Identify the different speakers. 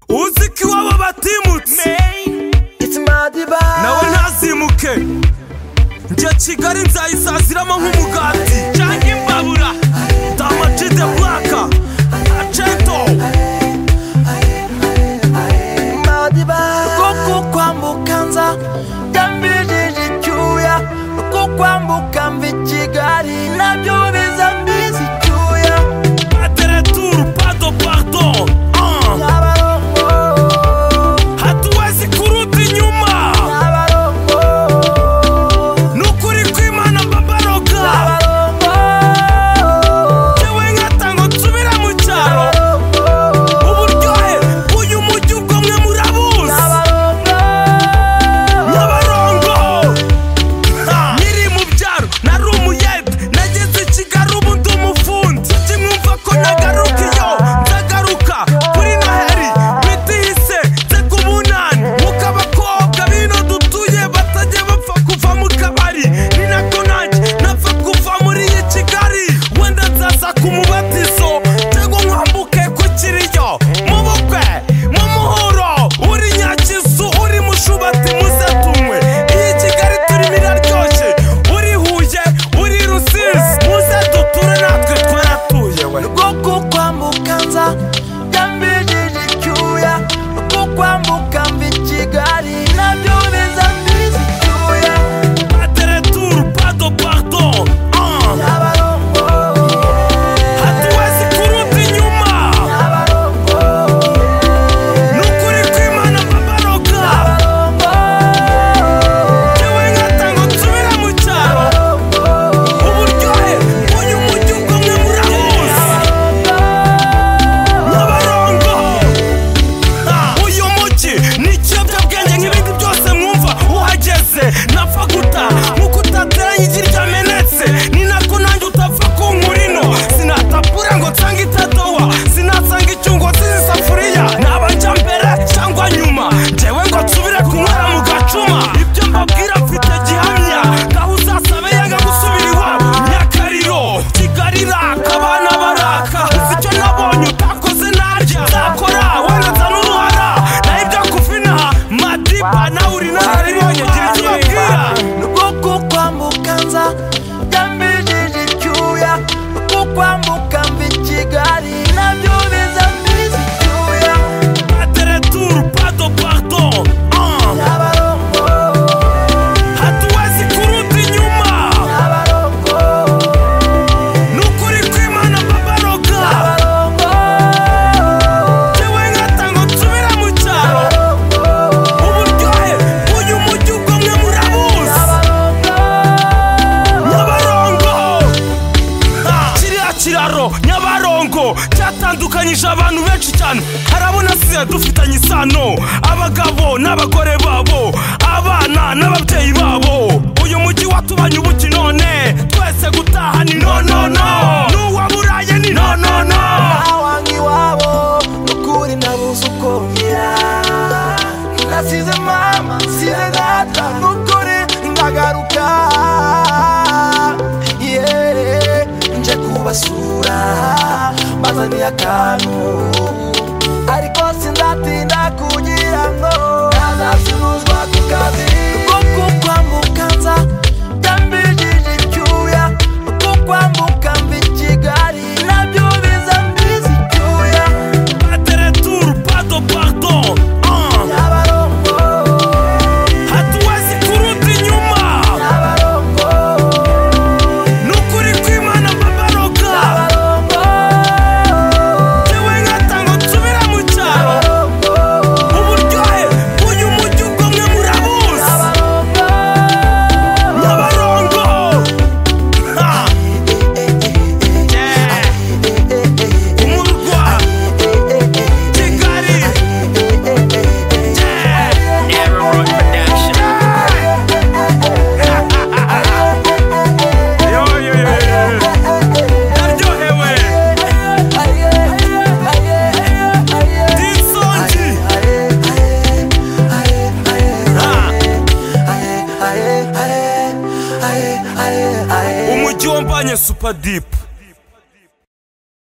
Speaker 1: uzi ko iwabo batimutse
Speaker 2: It's my divine.
Speaker 1: nawe ntazimuke njye kigali nzayisaziramo nk'umugati cyangwa imbabura damaji de buraka aceto
Speaker 2: rwo kwambuka nza ndambijije icyuya rwo kwambuka mva i kigali nabyo biza mbizi icyuya
Speaker 1: ateretur pado pardo Ah,
Speaker 2: nyabarongo
Speaker 1: hatuwezi kuruta inyuma
Speaker 2: nyabarongo
Speaker 1: nukuri kwimana babaroga
Speaker 2: nyabarongo
Speaker 1: yewe nkatango nsubira mu cyaro
Speaker 2: nyabarongo
Speaker 1: uburyohe bw'uyu mujyi ubwo mwe murabuzi
Speaker 2: nyabarongo
Speaker 1: nyabarongo nkiri mu byaro nari umuyede nageze i kigali ubu ndi umufundi kimwumva ko nagaruka iyo ndagaruka kuri noheli mitihise nze ku bunani nk'uko abakobwa b'ino dutuye batajya bapfa kuva mu kabari ni nako nanjye napfa kuva muri iyi kigali wenda nzaza ku mubatizo cyangwa nkwambuke ku kiriyo mu bukwe mu muhuro uri nyakizu uri mushubati muze tunywe iyi kigali turimo iraryoshye uri huye uri rusizi muze duture natwe twaratuye we
Speaker 2: rwo kukwambuka nza ndambijije icyuya rwo kwambuka mva i kigali nabyo biza mbizi icyuya
Speaker 1: ateretur pado pardo ah.
Speaker 2: nyabarongo
Speaker 1: hatuwezi kuruta inyuma
Speaker 2: nyabarongo
Speaker 1: nukuri kwimana babaroga yewe nkatango nsubira mu cyaro uburyohe bw'uyu mujyi ubwo mwe murabuzi nyabarongo Ah, uyu mujyi ni ikiyobyabwenge nk'ibindi byose mwumva uhageze napfa guta nk'uko utateranye igi ryamenetse ni nako nanjye utapfa kunkura ino sinatapura ngo nsange itadowa sinasanga icyungo zizi safuriya nabajya mbere cyangwa nyuma njyewe ngo nsubire kunywera mu gacuma ibyo mbabwira mfite gihamya ngaho uzasabe yanga gusubira iwabo nyakariro kigali iraka abana baraka uzi icyo nabonye utakoze narya nzakora wenda nza n'uruhara naho ibyo kufina madiba nawe uri nararibonye gira icyo ubabwira
Speaker 2: rwo kukwambuka nza ndambijije icyuya rwo kwambuka mva i kigali nabyo biza mbizi icyuya
Speaker 1: ateretur pado pardo Ah,
Speaker 2: nyabarongo
Speaker 1: hatuwezi kuruta inyuma
Speaker 2: nyabarongo
Speaker 1: nukuri kwimana babaroga
Speaker 2: nyabarongo
Speaker 1: yewe nkatango nsubira mu cyaro uburyohe bw'uyu mujyi ubwo mwe murabuzi nyabarongo Ah, kiriya kiraro nyabarongo cyatandukanyije abantu benshi cyane harabona siya dufitanye isano abagabo n'abagore babo abana n'ababyeyi babo uyu mujyi watubanye ubuki none twese gutaha ni nonono n'uwaburaye ni nonono
Speaker 2: awange iwabo nukuri nabuze uko ngira nasize mama nsize data nukuri ndagaruka yeee nje kubasura bazaniye akantu ariko sinzatinda kugira ngo ntazasubizwa ku kazi rwo kukwambuka nza ndambijije icyuya rwo kwambuka mva i kigali nabyo biza mbizi icyuya
Speaker 1: ateretur pado pardo Ah,
Speaker 2: nyabarongo
Speaker 1: hatuwezi kuruta inyuma
Speaker 2: nyabarongo
Speaker 1: nukuri kwimana babaroga yewe nkatango nsubira mu cyaro
Speaker 2: nyabarongo
Speaker 1: uburyohe bw'uyu mujyi ubwo mwe murabuzi nyabarongo
Speaker 2: nyabarongo
Speaker 1: Ha! Yeah! umurwa kigali Yeah! Everyone production. Yo, yo, yo, yo. Ndaryohewe. Disongi. Ha! umujyi wambanye supadipu